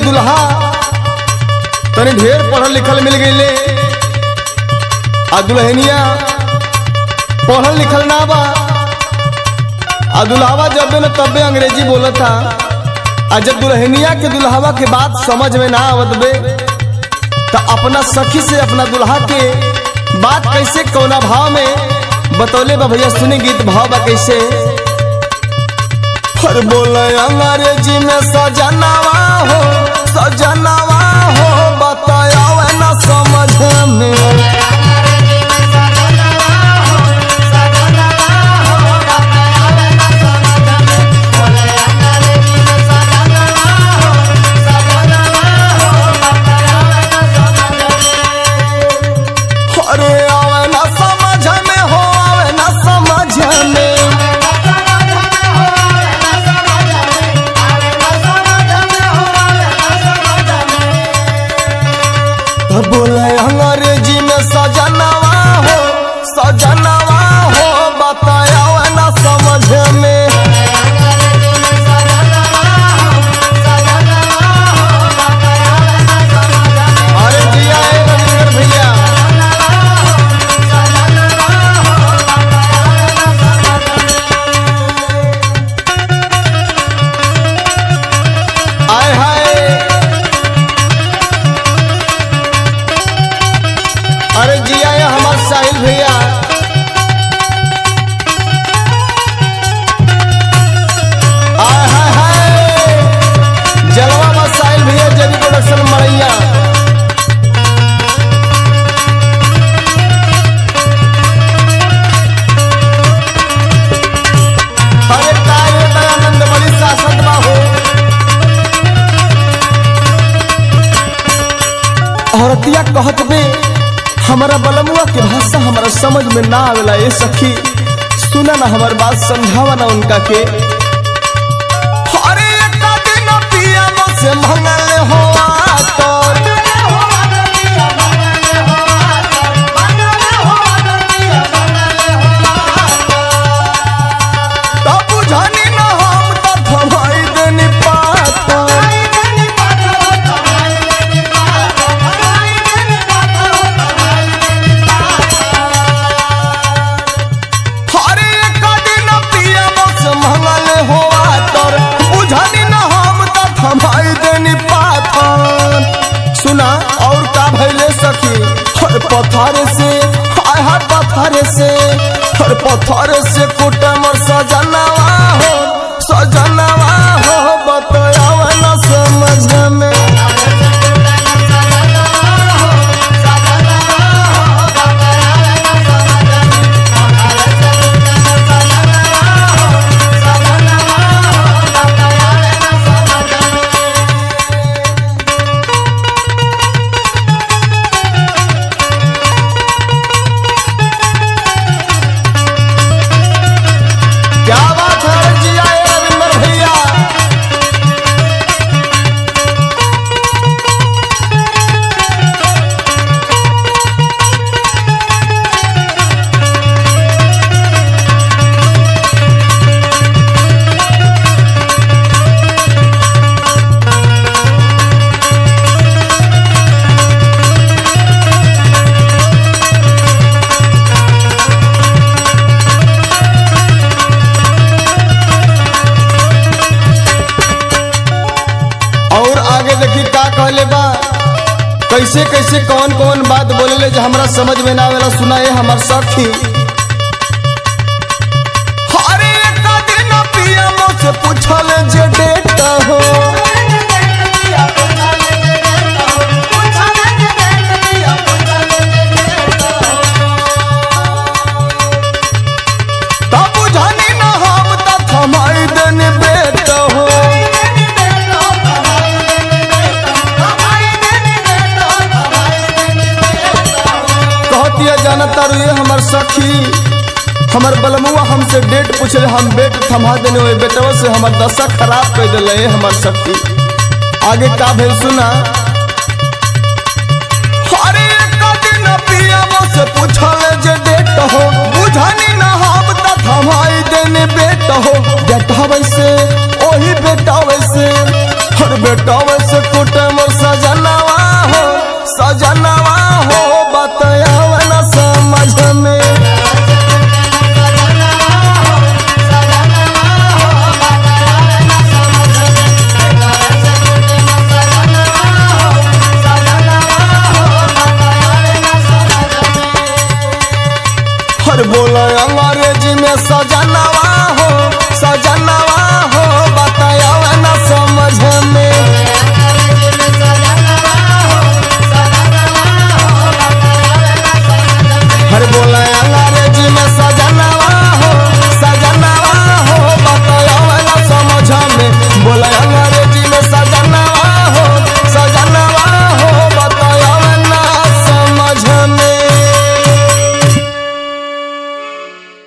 दुल्हा तनी ढेर पढ़ल लिखल मिल गईले आ दुल्हनिया पढ़ल लिखल ना बा आ दुल्हावा जब न तबे अंग्रेजी बोलत था आ जब दुल्हनिया के दुल्हावा के बात समझ में ना आवत बे तो अपना सखी से अपना दुल्हा के बात कैसे कौना भाव में बतौले बा भैया सुनी गीत भाव बा कैसे हर बोले अंग्रेजी में सजनावा हो सजनावा हो बताया ना समझ में अरे आवे ना समझ में हो आवे ना समझ में तो बोले अंग्रेजी में सजनावा हो सजनावा हो बताया ना समझ में अरे जिया ए रविंदर भैया आय हाय अरे जिया ये हमार साहिल भैया आय हाय हाय जलवा में साहिल भैया जेबी प्रोडक्शन मरैया अरे काय रे दयानंद बड़ी शासन बा हो औरतिया कहत बे हमारा बलमुआ के भाषा हमारा समझ में ना आवेला ए सखी सुना ना हमार बात समझावा ना उनका के अरे एक दिन पिया से मंगल हो तो तब बुझानी ना हम तो थमाई देनी पाता हरे एक दिन पिया बस मंगल होआ तोर बुझनी न हम त थमाई देनी पाथन सुना और का भइले सखी हर पथारे से हाय हाय पथारे से हर पथारे से कुटमर सजनवा हो सजनवा हो बताया न समझ में क्या बात है जिया ए रविंदर भैया और आगे देखी का कहले बा कैसे कैसे कौन कौन बात बोलेले जो हमरा समझ में ना आवेला सुनाए हमार सखी अरे एक दिन पिया से पूछल जे डेट हो तब बुझनी ना हम त थमाई देनी बेट हो कहतिया जाना तारू ये हमर सखी हमर बलमुआ हमसे डेट पूछले हम बेट थमा देने ओए बेटवा से हमर दशा खराब कर दिले ये हमर सखी आगे का भेल सुना अरे एक दिन पियावा से पूछल जे डेट हो बुझनी ना हम त थमाई देने बेट हो डेट हवे से ओही बेटावे से हर बेटावे से कुटे मोर सजनवा हो सजनवा हो बताया न समझ में हर बोला अंग्रेजी में सजनवा हो सजनवा